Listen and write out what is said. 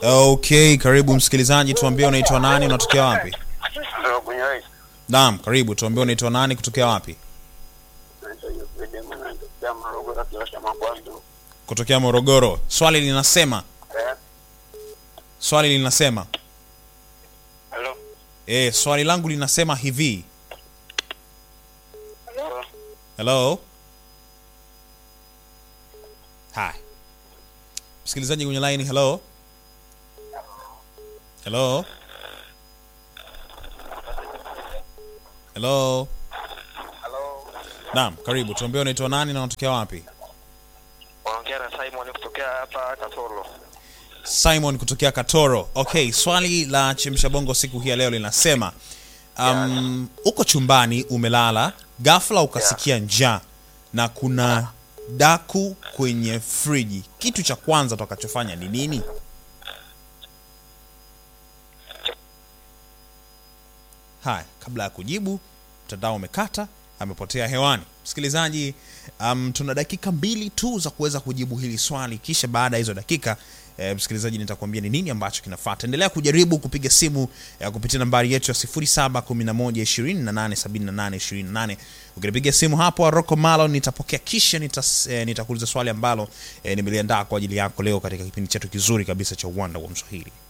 Okay, karibu msikilizaji, tuambie unaitwa nani, unatokea wapi? Hello, kwenye rais. Naam, karibu, tuambie unaitwa nani, kutokea wapi? Naitwa Yusuf Demo, natokea Morogoro, kiwasha Makwandu. Kutokea Morogoro. Swali linasema, Eh, swali linasema, hello. eh, swali langu linasema hivi. Hello. Hello? Hi. Msikilizaji kwenye line, hello? Hello? Hello? Hello. Naam, karibu. Tuambie unaitwa nani na unatokea wapi? Unaongea na Simon kutokea hapa Katoro. Simon kutokea Katoro. Okay, swali la chemsha bongo siku hii ya leo linasema um, uko chumbani umelala, ghafla ukasikia njaa na kuna daku kwenye friji. Kitu cha kwanza utakachofanya ni nini? Haya, kabla ya kujibu, mtandao umekata, amepotea hewani. Msikilizaji, um, tuna dakika mbili tu za kuweza kujibu hili swali, kisha baada ya hizo dakika e, msikilizaji, nitakwambia ni nini ambacho kinafuata. Endelea kujaribu kupiga simu e, kupitia nambari yetu ya 0711287828. Ukinipiga simu hapo Rocco Malo nitapokea, kisha nitas, e, nitakuuliza swali ambalo e, nimeliandaa kwa ajili yako leo katika kipindi chetu kizuri kabisa cha Uwanda wa Mswahili.